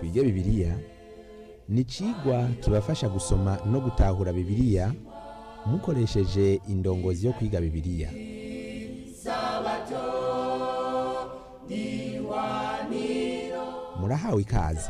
twige bibiliya ni icigwa kibafasha gusoma no gutahura bibiliya mukoresheje indongozi yo kwiga bibiliya murahawe ikaze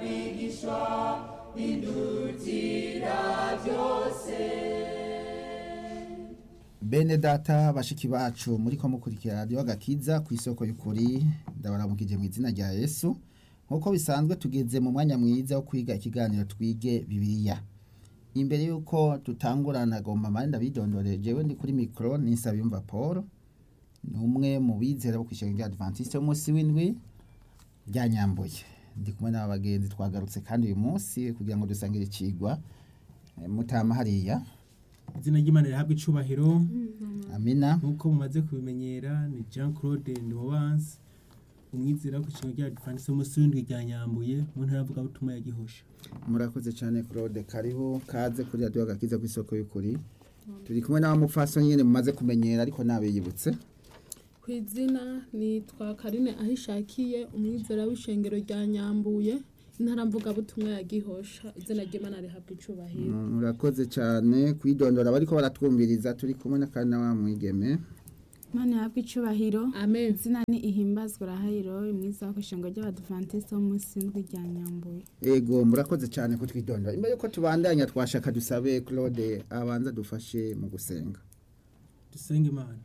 bene data bashiki bacu muri ko mukurikira radiyo agakiza ku isoko y'ukuri ndabaramukije mu izina rya yesu nk'uko bisanzwe tugeze mu mwanya mwiza wo kwiga ikiganiro twige bibiliya imbere y'uko tutangurana agomba mari ndabidondoreye jewe ndi kuri mikoro nisabiyumva paul ni umwe mu bizera bo kwishyura rya adventiste y'umunsi w'indwi rya nyambuye ndi kumwe n'aba bagenzi twagarutse kandi uyu munsi kugira ngo dusangire ikigwa eh, mutama hariya izina ry'imana rihabwa icubahiro amina nk'uko mumaze kubimenyera ni jean claude ndobanse umwizera wo ku kigo rya adventiste y'umunsi w'indwi rya nyambuye mu ntara y'avugabutumwa ya gihosha murakoze cyane claude karibu kaze kuri radiyo agakiza ku isoko y'ukuri turi kumwe n'abamupfaso nyine mumaze kumenyera ariko nabiyibutse ku izina nitwa karine ahishakiye umwizera w'ishengero rya nyambuye intara mvugabutumwa ya gihosha izina ry'imana rihabwa icubahiro murakoze cyane kwidondora bariko baratwumviriza turi kumwe n'akandi na wa mwigeme Imana yahabwa icubahiro amen izina ni ihimbazwa rahayiro imwiza wo kwishengo ry'abadventiste wo munsi w'indwi rya nyambuye ego murakoze cyane kutwidondora imbere yuko tubandanya twashaka dusabe claude abanza dufashe mu gusenga dusenge imana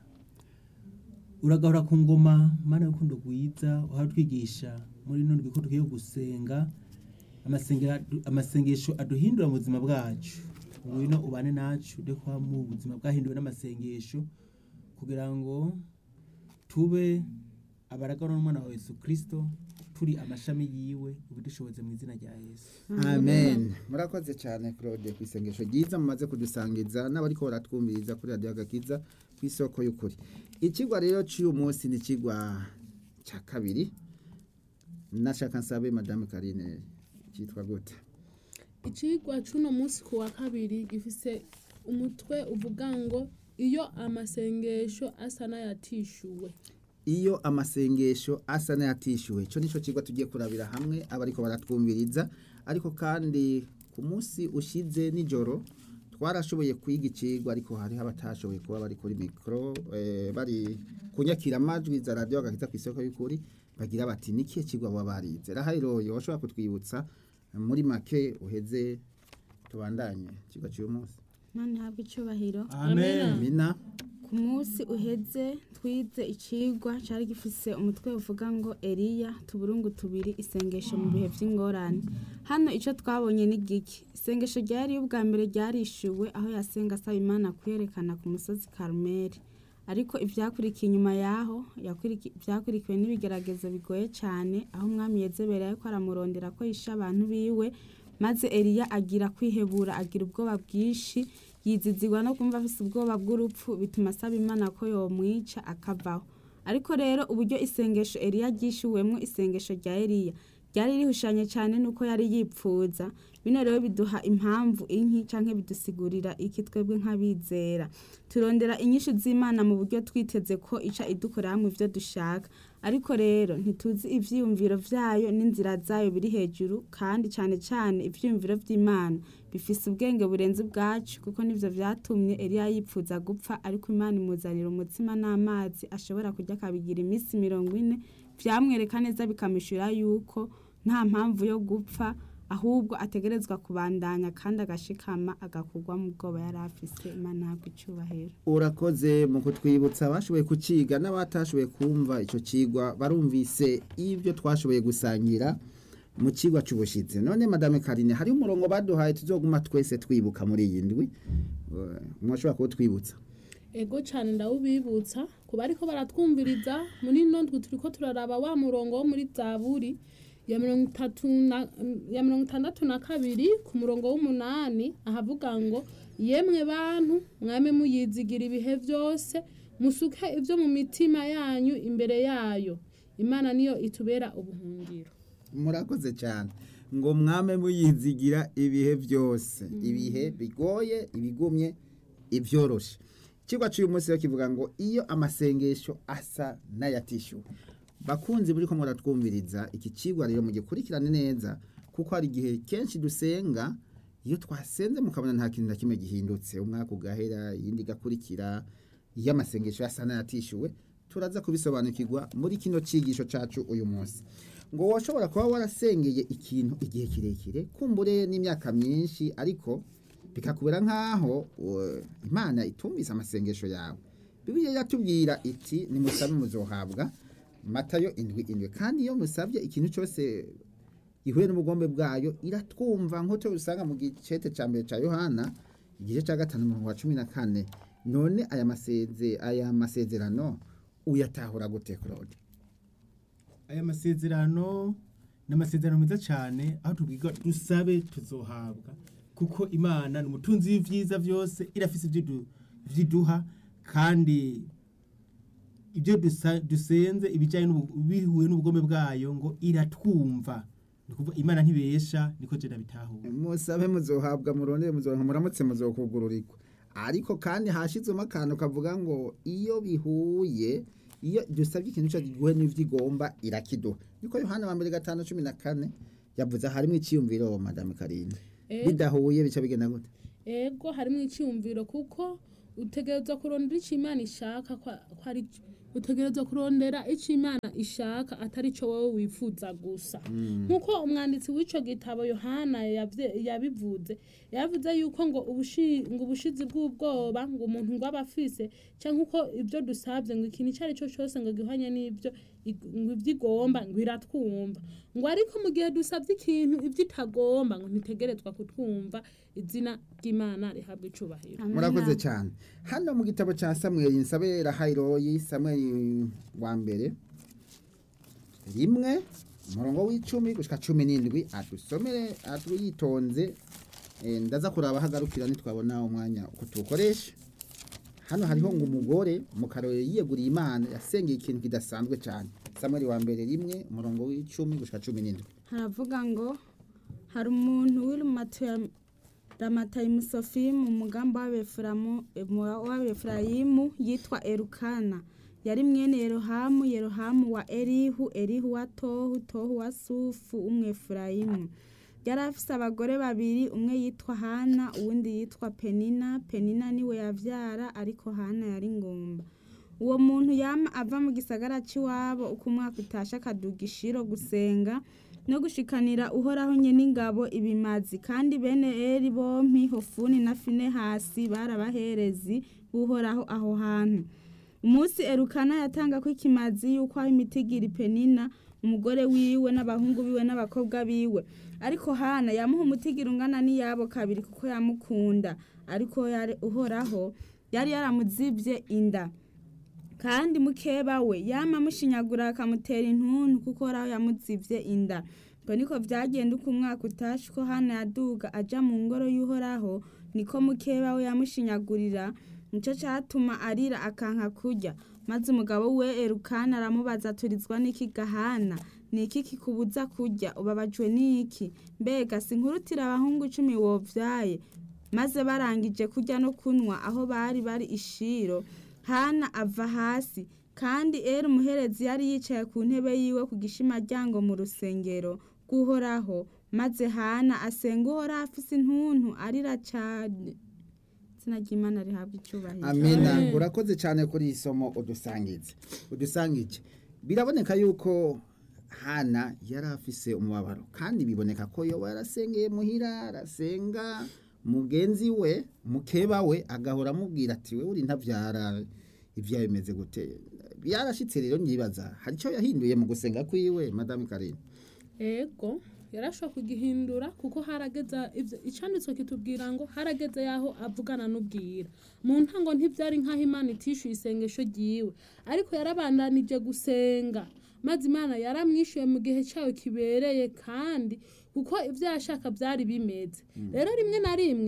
uragahora ku ngoma mana y'urukundo rwiza uhatwigisha muri none ko dukwiye gusenga amasengera- amasengesho aduhindura mu buzima bwacu ngwino ubane nacu de kwa mu buzima bwahinduwe n'amasengesho kugira ngo tube abaragana n'umwana wa yesu kirisito turi amashami yiwe ubidushoboze mu izina rya yesu amen murakoze cyane claude ku isengesho ryiza mumaze kudusangiza n'abariko baratwumviriza kuri radiyo agakiza ku isoko y'ukuri ikigwa rero cy'uyu munsi ni ikigwa cya kabiri nashaka nsabe madame karine cyitwa gute icigwa c'uno munsi ku wa kabiri gifise umutwe uvuga ngo iyo amasengesho asa n'ayatishuwe iyo amasengesho asa n'ayatishyuwe icyo nicyo kigo tugiye kurabira hamwe abariko baratwumviriza ariko kandi ku munsi ushize nijoro twarashoboye kwiga ikigwa ariko hariho abatashoboye kuba bari kuri mikoro eh, bari kunyakira amajwi za radiyo agakiza ku isoko y'ukuri bagira bati nikihe kigwa baba barize rahayiroye washobora kutwibutsa muri make uheze tubandanye ikigwa cy'uyu munsi Imana yahabwa icubahiro amen mina ku munsi uheze twize icigwa cari gifise umutwe uvuga ngo Eliya tuburungu tubiri isengesho mu bihe vy'ingorane hano ico twabonye ni giki isengesho rya Eliya ubwa mbere ryarishuwe aho yasenga asaba Imana kuyerekana ku musozi Karumeli ariko ivyakurikiye inyuma yaho yakuriki- vyakurikiwe n'ibigeragezo bigoye cane aho umwami Yezebeli yariko aramurondera ko yisha abantu biwe maze Eliya agira kwihebura agira ubwoba bwinshi yizizigwa no kumva afise ubwoba bw'urupfu bituma asaba imana ko yomwica akavaho ariko rero uburyo isengesho Eliya ryishuwemwo isengesho rya Eliya ryari rihushanye cyane nuko yari yipfuza bino rero biduha impamvu inki canke bidusigurira iki twebwe nk'abizera turondera inyishu z'imana mu buryo twiteze ko ica idukorera mu ivyo dushaka ariko rero ntituzi ivyiyumviro vyayo n'inzira zayo biri hejuru kandi cane cane ivyiyumviro vy'imana bifise ubwenge burenze ubwacu kuko nivyo vyatumye Eliya yipfuza gupfa ariko imana imuzanira umutsima n'amazi ashobora kurya akabigira iminsi mirongo ine vyamwereka neza bikamishura yuko nta mpamvu yo gupfa ahubwo ategerezwa kubandanya kandi agashikama agakurwa mu bwoba yari afise imana ihabwa icubahiro urakoze mu kutwibutsa abashoboye kuciga n'abatashoboye kumva icyo kigwa barumvise ibyo twashoboye gusangira mu kigwa cy'ubushyitsi none madame karine hari umurongo baduhaye tuzoguma twese twibuka muri iyi ndwi Eh, mwashobora kuwutwibutsa ego cane ndawubibutsa ku bariko baratwumviriza muri ino ndwi turiko turaraba wa murongo wo muri zaburi ya mirongo itatu na ya mirongo itandatu na kabiri ku murongo w'umunani ahavuga ngo yemwe bantu mwame muyizigira ibihe byose musuke ibyo mu mitima yanyu imbere yayo imana niyo itubera ubuhungiro murakoze cyane ngo mwame muyizigira ibihe byose ibihe bigoye ibigumye ibyoroshe ikigwa cy'uyu munsi rero kivuga ngo iyo amasengesho asa n'ayatishyuwe bakunzi buri ko muratwumviriza iki kigwa rero mugikurikirane neza kuko hari igihe kenshi dusenga iyo twasenze mukabona nta kintu na kimwe gihindutse umwaka ugahera iyindi igakurikira iyo amasengesho yasa n'ayatishyuwe turaza kubisobanukirwa muri kino cyigisho cyacu uyu munsi ngo washobora kuba warasengeye ikintu igihe kirekire kumbure n'imyaka myinshi ariko bikakubera nk'aho uh, imana itumvise amasengesho yawe bibiliya yatubwira iti nimusabe muzohabwa matayo indwi indwi kandi iyo musabye ikintu cyose ihuye n'ubugombe bwayo iratwumva nk'uko usanga mu gicete cya mbere cya yohana igice cya gatanu umurongo wa cumi na kane none aya maseze aya masezerano uyatahura gute claude aya masezerano ni amasezerano meza cyane aho tubwirwa dusabe tuzohabwa kuko imana ni umutunzi w'ibyiza byose irafise ibyo du- ibyo iduha kandi ibyo dusa- dusenze ibijyanye n'ubu- bihuye n'ubugome bwayo ngo iratwumva ni ukuvuga imana ntibesha niko jena bitahura musabe muzohabwa murondere muzoronka muramutse muzokugururirwa ariko kandi hashizwemo akantu kavuga ngo iyo bihuye iyo dusabye ikintu cyose gihuye n'ivyo igomba irakiduha niko yohana wa mbere gatanu cumi na kane yavuze harimo icyiyumviro madame karinde Eh. bidahuye bica bigenda gute ego harimo icyumviro kuko utegerezwa kurondera icyo imana ishaka ko ko ari cyo utegerezwa kurondera icyo imana ishaka atari cyo wowe wifuza gusa nk'uko umwanditsi w'icyo gitabo yohana yavye- yabivuze yavuze yuko ngo ubushi- ngo ubushizi bw'ubwoba ngo umuntu ngo aba afise cyangwa uko ibyo dusabye ngo ikintu icyo ari cyo cyose ngo gihwanye n'ibyo ig- ngo ibyo igomba ngo iratwumva ngo ariko mu gihe dusabye ikintu ibyo itagomba ngo ntitegerezwa kutwumva izina ry'imana rihabwa icubahiro Amina. murakoze cyane hano mu gitabo cya samweli nsabe rahayiroyi samweli wa mbere rimwe umurongo w'icumi gushika cumi n'indwi adusomere yitonze Eh, ndaza kuraba hagarukira nitwabona umwanya uko tuwukoresha hano hariho ngo umugore mu karori yiyeguriye imana yasengeye ikintu kidasanzwe cyane samweli wa mbere rimwe umurongo w'icumi gushika cumi n'indwi haravuga ngo hari umuntu w'irumatu ya ramatayimu sofimu mu mugambi w'abefuramu w'abefurayimu yitwa erukana yari mwene yerohamu yerohamu wa erihu erihu wa tohu tohu wa sufu umwefurayimu yari afise abagore babiri umwe yitwa hana uwundi yitwa penina penina niwe yavyara ariko hana yari ngomba uwo muntu yama ava mu gisagara c'iwabo uko umwaka utashe akaduga ishiro gusenga no gushikanira uhoraho nyene ingabo ibimazi kandi bene eri bompi hofuni na finehasi barabaherezi b'uhoraho aho hantu umunsi erukana yatanga ko ikimazi yuko aho imitigiri penina umugore wiwe n'abahungu biwe n'abakobwa biwe ariko hana yamuha umutigiri ungana n'iyabo kabiri kuko yamukunda ariko yari uhoraho yari yaramuzibye inda kandi mukeba we yama amushinyagura akamutera intuntu kuko uhoraho yamuzibye inda ngo niko vyagenda uko umwaka utashe ko hana yaduga aja mu ngoro y'uhoraho niko mukeba we yamushinyagurira nico catuma arira akanka kurya maze umugabo we erukana aramubaza aturizwa n'iki gahana niki kikubuza kurya ubabajwe n'iki mbega sinkurutira abahungu icumi wovyaye maze barangije kurya no kunywa aho bari bari ishiro hana ava hasi kandi eri umuherezi yari yicaye ku ntebe yiwe ku gishimaryango mu rusengero rw'uhoraho maze hana asenga uhoraho afise intuntu arira cane izina ry'imana rihabwa icubahiro amena Amen. urakoze cyane kuri iyi somo udusangize udusangije biraboneka yuko hana yari afise umubabaro kandi biboneka ko yoba yarasengeye muhira arasenga mugenzi we mukeba we agahora amubwira ati we uri ntabyara ibyawe bimeze gute byarashitse rero nyibaza hari icyo yahinduye mu gusenga kwiwe madame karine ego yarashobora kugihindura kuko harageza ivyo- icanditswe kitubwira ngo harageze yaho avugana n'ubwira mu ntango ntivyari nk'aho imana itishyuye isengesho ryiwe ariko yarabandanije gusenga maze imana yaramwishyuye mu gihe cyayo kibereye kandi kuko ibyo yashaka byari bimeze rero rimwe na rimwe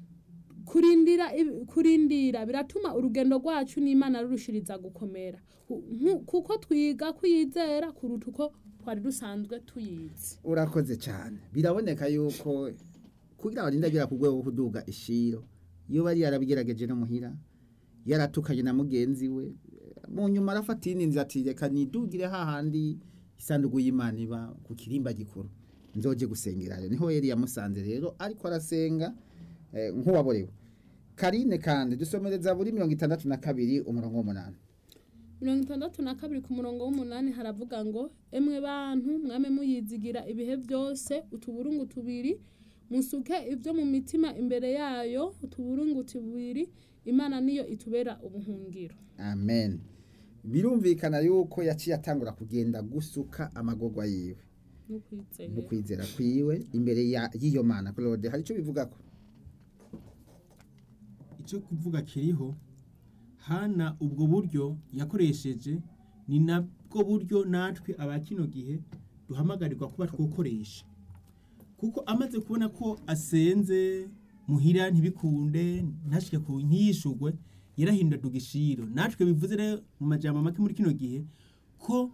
kurindira ib- kurindira biratuma urugendo rwacu n'imana rurushiriza gukomera Ku- nku- kuko twiga kuyizera kuruta uko twari dusanzwe tuyizi urakoze cyane biraboneka yuko kugira ngo arinde agera ku rwego rwo kuduga ishiro iyo bari yarabigerageje no muhira yaratukanye na mugenzi we mu nyuma arafata iyindi nzira ati reka nidugire hahandi isanduku y'imana iba ku kirimba gikuru nzoje gusengerayo niho yari yamusanze rero ariko arasenga eh, nk'uwaborewe karine kandi dusomereza buri mirongo itandatu na kabiri umurongo w'umunani mirongo itandatu na kabiri ku murongo w'umunani haravuga ngo emwe bantu mwame muyizigira ibihe byose utuburungu tubiri musuke ibyo mu mitima imbere yayo utuburungu tubiri imana niyo itubera ubuhungiro amen birumvikana yuko yaciye atangura kugenda gusuka amagorwa yiwe no n'ukwizera kwizera kwiwe imbere ya- y'iyo mana claude hari icyo bivuga ko icyo kuvuga kiriho hana ubwo buryo yakoresheje ni nabwo buryo natwe aba kino gihe duhamagarirwa kuba twokoresha kuko amaze kubona ko asenze muhira ntibikunde ntashike ku ntiyishugwe yarahindura igishiro natwe bivuze rero mu majambo make muri kino gihe ko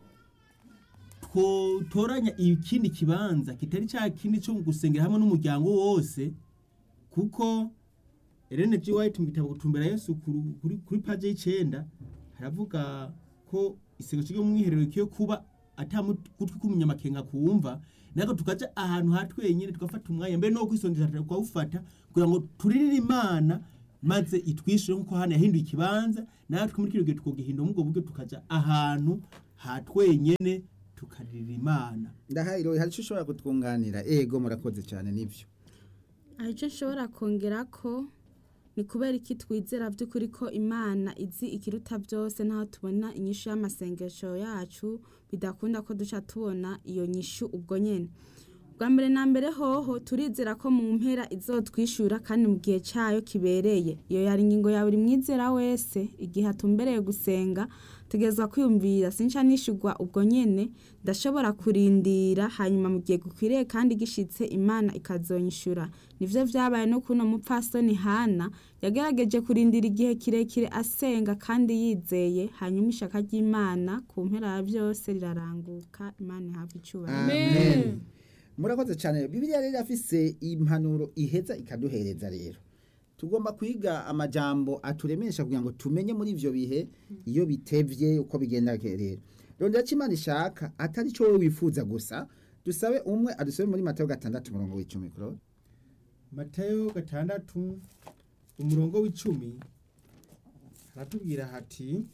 twotoranya ikindi kibanza kitari cya kindi cyo gusengera hamwe n'umuryango wose kuko Ellen G. White mu gitabo gutumbera Yesu kuri, kuri, kuri page y'icenda haravuga ko isengesho ryo mu mwiherero kiyo kuba ata gutwi k'umunyamakenga kumva nako tukaja ahantu ha twenyene tugafata umwanya mbere no kwisondesha tukawufata kugira ngo turirire imana maze itwishure nkuko hano yahinduye ikibanza natwe muri kino gihe tukogihindura mu bwo buryo tukaja ahantu ha twenyene tukaririra imana ndahayiro hari icyo ushobora kutwunganira ego murakoze cyane nibyo aha icyo nshobora kongera ko ni kubera iki twizera by'ukuri ko imana izi ikiruta byose n'aho tubona inyishu y'amasengesho yacu bidakunda ko duca tubona iyo nyishu ubwo nyine bwa mbere na mbere hoho turizera ko mu mpera izotwishyura kandi mu gihe cyayo kibereye iyo yari ingingo ya buri mwizera wese igihe atumbereye gusenga tugeza kwiyumvira sinca nishyurwa ubwo nyine ndashobora kurindira hanyuma mu gihe gukwiriye kandi gishitse imana ikazonyishyura nivyo vyabaye no kuno mupfasoni hana yagerageje kurindira igihe kirekire asenga kandi yizeye hanyuma ishaka ry'imana ku mpera ya byose riraranguka imana ihabwa icyubahiro amen murakoze cyane bibiliya rero afise impanuro iheza ikaduhereza rero tugomba kwiga amajambo aturemesha kugira ngo tumenye muri ivyo bihe iyo bitevye uko bigenda rero rondera ko imana ishaka atari cyo wowe wifuza gusa dusabe umwe adusabe muri matayo gatandatu umurongo w'icumi kuro matayo gatandatu umurongo w'icumi haratubwira hati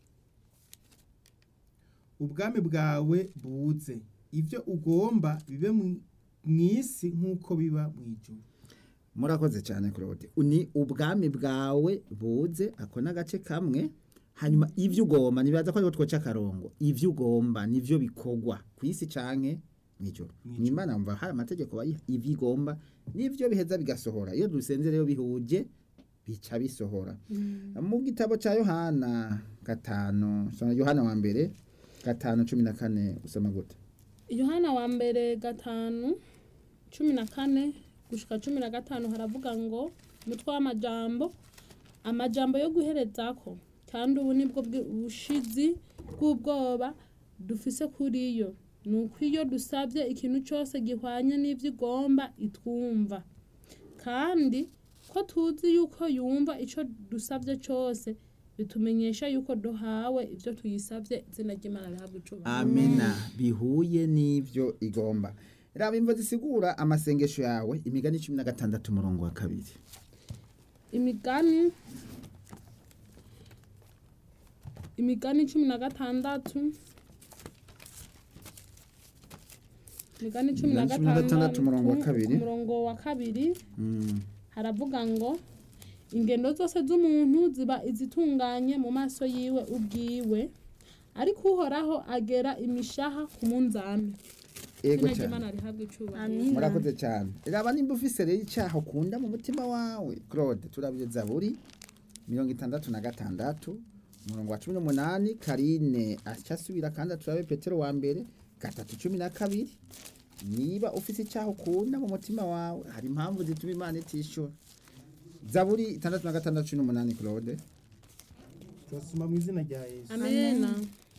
ubwami bwawe buze ibyo ugomba bibe mu isi nk'uko biba mu ijuru murakoze cyane claude ni ubwami bwawe buze ako n'agace kamwe hanyuma ibyo ugomba ntibaza ko ariho twoca akarongo ibyo ugomba nivyo bikorwa ku isi canke mw'ijoro Mw'ijoro. nimana mva hari amategeko bayiha ibyo igomba nivyo biheza bigasohora iyo dusenze rero bihuje bica bisohora mu gitabo cya yohana gatanu soma yohana wa mbere gatanu cumi na kane usoma gute yohana wa mbere gatanu cumi na kane gushika cumi na gatanu haravuga ngo umutwe w'amajambo amajambo yo guherezako kandi ubu nibwo bwi- bushizi bw'ubwoba dufise kuri yo ni uko iyo dusabye ikintu cyose gihwanye n'ibyo igomba itwumva kandi ko tuzi yuko yumva icyo dusabye cyose bitumenyesha yuko duhawe ibyo tuyisabye izina ry'imana rihabwa icubahiro amena bihuye n'ibyo igomba raba imvo zisigura amasengesho yawe imigani cumi na gatandatu umurongo wa kabiri imigani imigani cumi na gatandatu imigani cumi na Imigani cumi na gatandatu, gatandatu umurongo wa kabiri. umurongo wa kabiri Mm. haravuga ngo ingendo zose z'umuntu ziba izitunganye mu maso yiwe ubwiwe ariko uhoraho agera imishaha ku munzani ego izina cyane ry'imana rihabwa icubahiro Amin. murakoze cyane raba nimba ufise rero icyaha ukunda mu mutima wawe claude turabire zaburi mirongo itandatu na gatandatu umurongo wa cumi n'umunani karine acyasubira kandi turabe petero wa mbere gatatu cumi na kabiri niba ufise icyaha ukunda mu mutima wawe hari impamvu zituma imana itishura zaburi itandatu na gatandatu cumi n'umunani claude turasoma mu izina rya yesu amena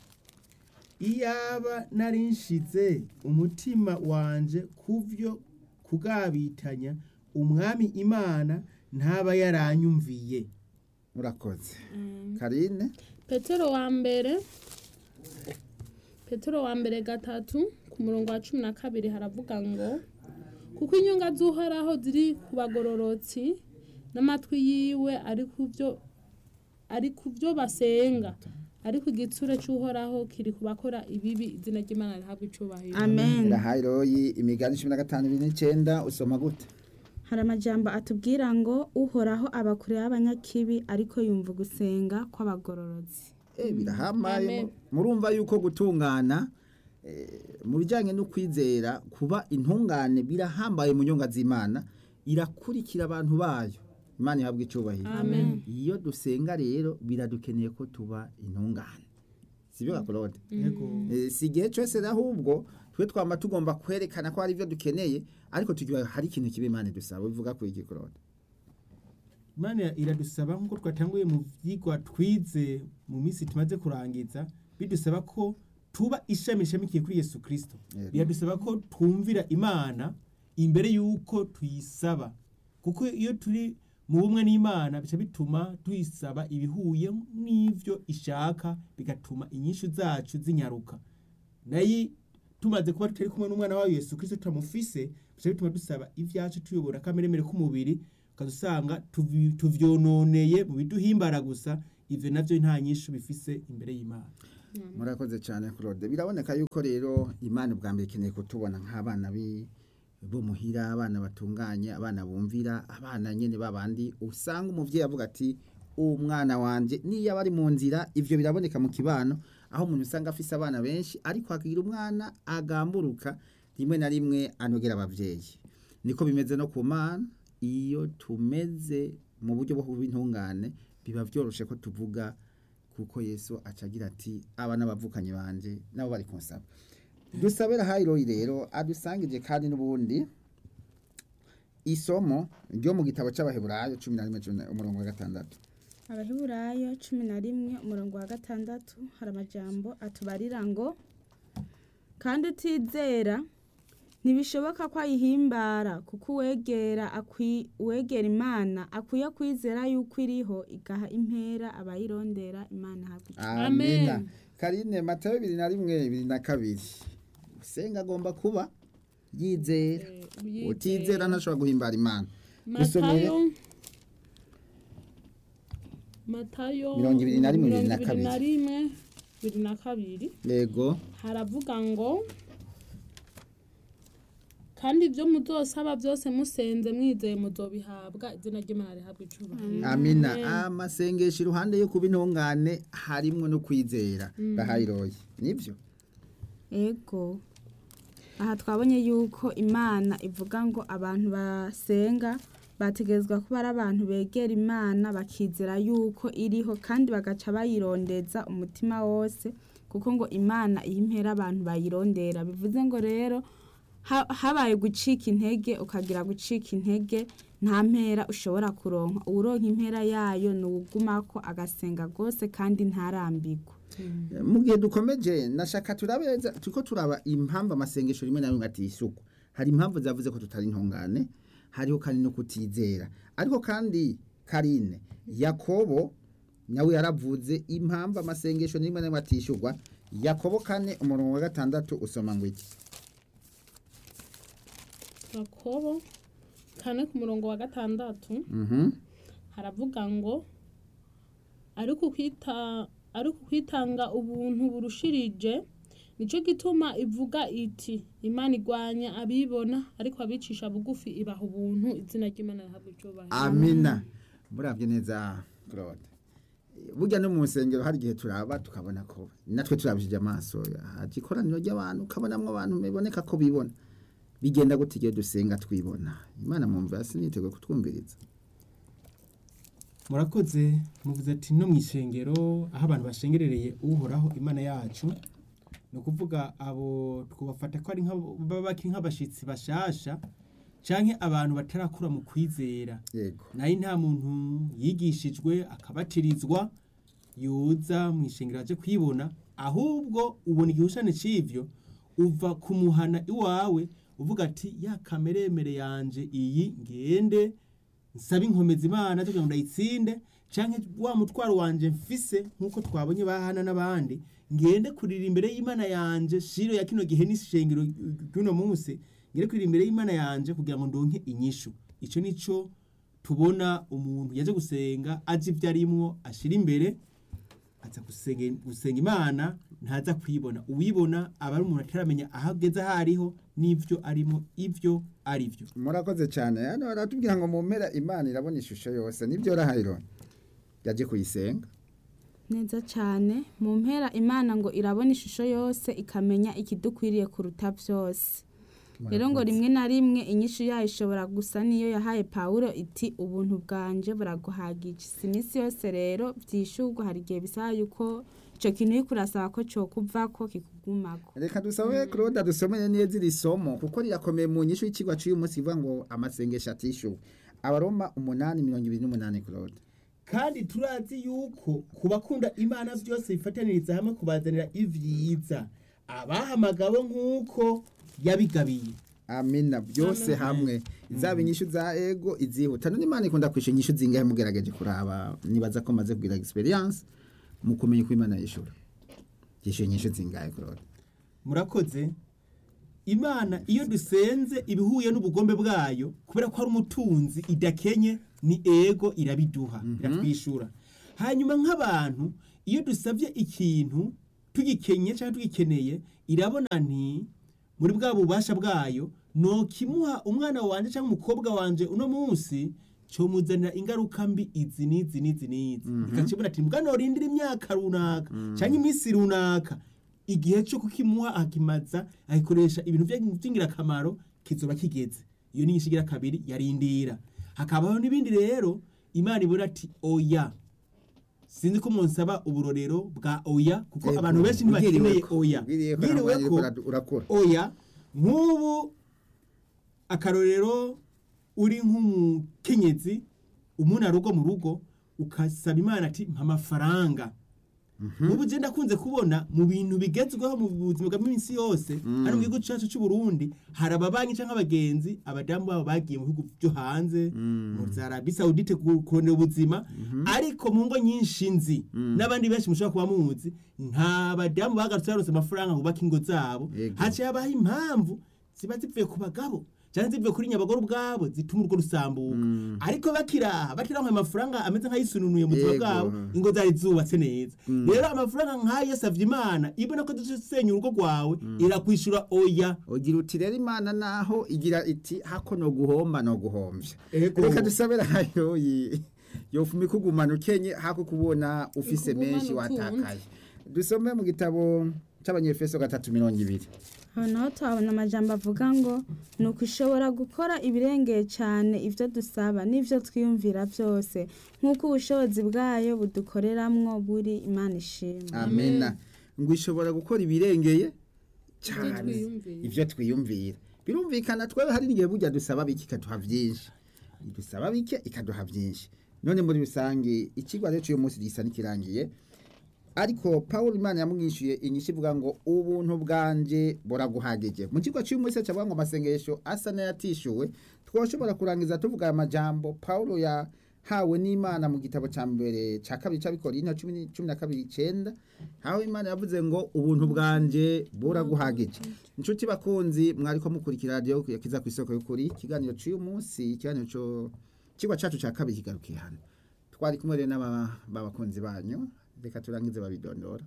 iyaba nari nshize umutima wanje kuvyo kugabitanya umwami imana ntaba yaranyumviye murakoze karine petero wa mbere petero wa mbere gatatu ku murongo wa cumi na kabiri haravuga ngo kuko inyunga z'uhoraho ziri ku bagororotsi n'amatwi yiwe ari ku byo ari ku byo basenga ariko igitsure cy'uhoraho kiri ku bakora ibibi izina ry'imana rihabwa icubahiro amen rahayiroyi imigani cumi na gatanu ibiri n'icyenda usoma gute hari amajambo atubwira ngo uhoraho aba kure y'abanyakibi ariko yumva gusenga kw'abagororotsi Eh, birahambaye Amen. murumva yuko gutungana eh, mu bijyanye no kwizera kuba intungane birahambaye mu nyunga z'imana irakurikira abantu bayo imana ihabwa icyubahiro amen iyo dusenga rero biradukeneye ko tuba intungane sibyo gakorode yego Eh, si igihe cyose rero ahubwo twe twama tugomba kwerekana ko hari ibyo dukeneye ariko tugira hari ikintu kiba imana idusaba bivuga kuri igikorode imana iradusaba nk'uko twatanguye mu byigwa twize mu minsi tumaze kurangiza bidusaba ko tuba ishami rishamikiye kuri yesu kirisito Yego. biradusaba ko twumvira imana imbere y'uko tuyisaba kuko iyo turi mu bumwe n'imana bica bituma tuyisaba ibihuye n'ibyo ishaka bigatuma inyishu zacu zinyaruka nayo tumaze kuba tutari kumwe n'umwana wayo yesu kirisito tutamufise bica bituma dusaba ibyacu tuyobora akameremere k'umubiri ukazusanga tuvi- tuvyononeye mu biduhimbara gusa ivyo navyo nta nyishu bifise imbere y'imana murakoze cyane claude biraboneka yuko rero imana ubwa mbere ikeneye kutubona nk'abana bi- bo muhira abana batunganye abana bumvira abana nyine babandi usanga umubyeyi avuga ati umwana wanjye niyo aba ari mu nzira ibyo biraboneka mu kibano aho umuntu usanga afise abana benshi ariko akagira umwana agamburuka rimwe na rimwe anogera ababyeyi niko bimeze no ku mana iyo tumeze mu buryo bwo kuba intungane biba byoroshe ko tuvuga kuko yesu acagira ati aba n'abavukanye banje nabo bari kunsaba dusabira hayiroyi rero adusangije kandi n'ubundi isomo ryo mu gitabo cy'abaheburayo cumi na rimwe cumi na- umurongo wa gatandatu abaheburayo cumi na rimwe umurongo wa gatandatu hari amajambo atubarira ngo kandi utizera ntibishoboka ko ayihimbara kuko uwegera akwi- uwegera imana akwiye kwizera yuko iriho igaha impera abayirondera imana ihabwa icyo amina Amen. karine matayo bibiri na rimwe bibiri na kabiri usenga agomba kuba yizera Eh, utizera ntashobora guhimbara imana dusomere matayo matayo Mirongo ibiri na rimwe, bibiri na mirongo ibiri na kabiri. rimwe bibiri na kabiri yego haravuga ngo kandi ibyo muzosaba byose musenze mwizeye muzobihabwa izina ry'imana rihabwa icubahiro amina amasengesho iruhande yo kuba intungane harimwo no kwizera bahayiroye nibyo ego aha twabonye yuko imana ivuga ngo abantu basenga bategerezwa kuba ari abantu begera imana bakizera yuko iriho kandi bagaca bayirondeza umutima wose kuko ngo imana iyo impera abantu bayirondera bivuze ngo rero ha- habaye gucika intege ukagira gucika intege nta mpera ushobora kuronka uwuronka impera yayo ni uwugumako agasenga rwose kandi ntarambirwe mu gihe dukomeje nashaka turabeza turiko turaba impamvu amasengesho rimwe na rimwe atishyurwa hari impamvu zavuze ko tutari intungane hariho kandi no kutizera ariko kandi karine yakobo nawe yaravuze impamvu amasengesho rimwe na rimwe atishyurwa yakobo kane umurongo wa gatandatu usoma ngo iki yakobo kane ku murongo wa gatandatu Mhm. haravuga ngo ariko kwita ariko kwitanga ubuntu burushirije nicyo gituma ivuga iti imana igwanya abibona ariko abicisha bugufi ibaha ubuntu izina ry'imana rihabwa icyubahiro amina murabye neza claude burya no mu nsengero hari igihe turaba tukabona ko natwe turabishije amaso haje ikoraniro ry'abantu ukabonamo abantu biboneka ko bibona bigenda gute igihe dusenga twibona imana mwumva hasi niteguye kutwumviriza murakoze muvuze ati no mu ishengero aho abantu bashengerereye uhoraho imana yacu ni ukuvuga abo twabafata ko ari nk'abo- baba bakiri nk'abashyitsi bashasha canke abantu batarakura mu kwizera yego nayo nta muntu yigishijwe akabatirizwa yoza mu ishengero aje kwibona ahubwo ubona igihushane c'ivyo uva kumuhana iwawe uvuga ati ya kameremere yanje iyi ngende nsaba inkomezi imana kugira ngo ndayitsinde canke wa mutwaro wanje mfise nk'uko twabonye bahana n'abandi ngende kurira imbere y'imana yanje shiro ya kino gihe n'ishengero ry'uno munsi ngende kurira imbere y'imana yanje kugira ngo ndonke inyishu ico nico tubona umuntu yaje gusenga azi ibyo arimwo ashira imbere aza gusenga, gusenga imana ntaza kwibona uwibona aba ari umuntu ataramenya aho ageze aho ariho n'ivyo arimo ivyo ari vyo murakoze cyane hano baratubwira ngo mu mpera imana irabona ishusho yose nibyo rahayiro yaje kuyisenga neza cyane mu mpera imana ngo irabona ishusho yose ikamenya ikidukwiriye kuruta byose rero ngo rimwe na rimwe inyishu yayo ishobora gusa niyo yahaye pawulo iti ubuntu bwanje buraguhagije si iminsi yose rero byishurwa hari igihe bisaba yuko icyo kintu uri kurasaba ko cyokuvako kikugumako reka dusabe claude dusomere neza iri somo kuko rirakomeye mu nyishu y'ikigwa cy'uyu munsi ivuga ngo amasengesho atishyuwe abaroma umunani mirongo ibiri n'umunani claude kandi turazi yuko ku bakunda imana byose bifataniriza hamwe kubazanira ivyiza abahamagawe nk'uko yabigabiye amina byose hamwe izaba inyishu za ego izihuta none imana ikunda kwishyura inyishu zingahe mugerageje kuraba nibaza ko maze kugira experience mu kumenya uko imana yishura yishyura inyishu zingahe claude murakoze imana iyo dusenze ibihuye n'ubugombe bwayo kubera ko ari umutunzi idakenye ni ego irabiduha iratwishura hanyuma nk'abantu iyo dusabye ikintu tugikenye cyangwa tugikeneye irabona nti muri bwa bubasha bwayo nokimuha umwana wanje cyangwa umukobwa wanje uno munsi comuzanira ingaruka mbi izi n'izi n'izi n'izi ikakibona ati mbwa norindira imyaka runaka cyangwa iminsi runaka igihe cyo kukimuha akimaza akikoresha ibintu vya- vy'ingirakamaro kizoba kigeze iyo ni inyishu igira kabiri yarindira hakabaho n'ibindi rero imana ibona ati oya sinzi ko munsaba uburorero bwa oya kuko Ego, abantu benshi ntibakeneye ubwiriyeko, oya ubwiriyeko Bwiriwe ntabwo ko ariko urakora oya nk'ubu akarorero uri nk'umukenyezi umuntu arugo mu rugo ukasaba imana ati mpa amafaranga ubu je ndakunze kubona mu bintu bigezweho mu buzima bwa minsi yose hano mu gihugu cyacu cy'u Burundi hari ababanki canke abagenzi abadamu babo bagiye mu bihugu byo hanze mu za Arabie Saoudite ku- kurondera ubuzima ariko mu ngo nyinshi nzi n'abandi benshi mushobora kuba muzi nta badamu bagarutse barose amafaranga ngo bubake ingo zabo Yego. haciye habaho impamvu ziba zivuye ku bagabo cyangwa zivuye kuri nyabagore ubwabo zituma urwo rusambuka ariko bakiraha bakiraha amafaranga ameze nk'ayisununuye mu buzima Yego. bwabo ingo zari zubatse neza rero amafaranga nk'ayo yasavye imana ibona ko dusenya urugo rwawe irakwishura oya ugira uti rero imana naho igira iti hako no guhomba no guhomvya Ego. reka dusabira hayo yi- yofuma ikugumana ukenye hako kubona ufise Ikugumana menshi ukunze. watakaye dusome mu gitabo c'abanyefeso gatatu mirongo ibiri aho naho tuhabona amajambo avuga ngo ni uko ishobora gukora ibirengeye cyane ibyo dusaba n'ibyo twiyumvira byose nk'uko ubushobozi bwayo budukoreramwo buri imana ishimwe amena ngo ishobora gukora ibirengeye cyane twiyumvira. ivyo twiyumvira birumvikana twebe hari n'igihe burya dusaba bike ikaduha vyinshi dusaba bike ikaduha vyinshi none muri rusange ikigwa rero cy'uyu munsi gisa n'ikirangiye ariko paul imana yamwishyuye inyishu ivuga ngo ubuntu bwanje buraguhagije mu kigo cy'uyu munsi cyavuga ngo amasengesho asa n'ayatishyuwe twashobora kurangiza tuvuga aya majambo paul yahawe n'imana mu gitabo cya mbere cya kabiri cy'abikorina cumi ni- cumi na kabiri icyenda aho imana yavuze ngo ubuntu bwanje buraguhagije inshuti bakunzi mwari ko mukurikira radiyo yakiza ku isoko y'ukuri ikiganiro cy'uyu munsi ikiganiro cyo kigwa cyacu cya kabiri kigarukiye hano twari kumwe rero n'aba- b'abakunzi banyu reka turangize babidondora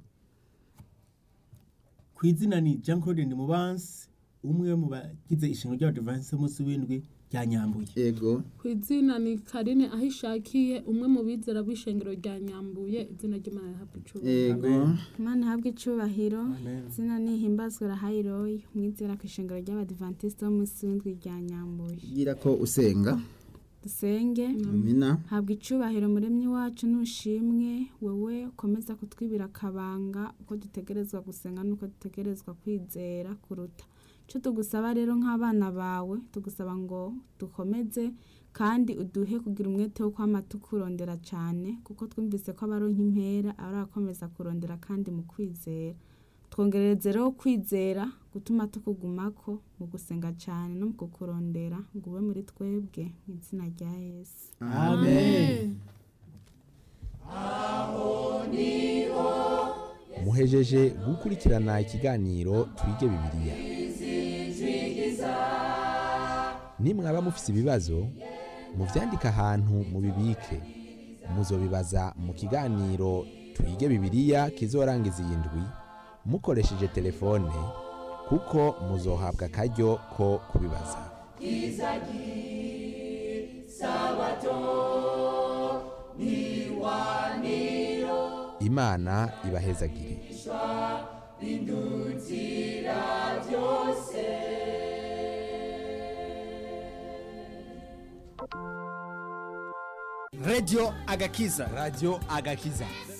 ku izina ni Jean Claude Ndimubansi umwe mu bagize ishinga ry'abadivansi b'umunsi w'indwi rya Nyambuye ego ku izina ni karine aho ishakiye umwe mu bizera b'ishengero rya nyambuye izina ry'imana rihabwa icubahiro ego imana ihabwe icubahiro Amen. izina nihimbazwe rahayiroyi umwizera ku ishengero ry'abadivantisite w'umunsi w'indwi rya nyambuye gira ko usenga dusenge amina habwa icubahiro muremyi wacu nushimwe wowe ukomeza kutwibira akabanga uko dutegerezwa gusenga n'uko dutegerezwa kwizera kuruta icyo tugusaba rero nk'abana bawe tugusaba ngo dukomeze kandi uduhe kugira umwete wo kwama tukurondera cyane kuko twumvise ko abaronka impera ari akomeza kurondera kandi mu kwizera twongerereze rero kwizera gutuma tukugumako mu gusenga cyane no mu kukurondera ngo ube muri twebwe mu izina rya yesu Amen. muhejeje muhejeje gukurikirana ikiganiro twige bibiliya nimwaba mufise ibibazo muvyandike ahantu mubibike muzobibaza mu kiganiro twige bibiliya kizorangiza iyi ndwi mukoresheje telefone kuko muzohabwa akaryo ko kubibaza imana ibahezagire Radio Agakiza. radiyo agakiza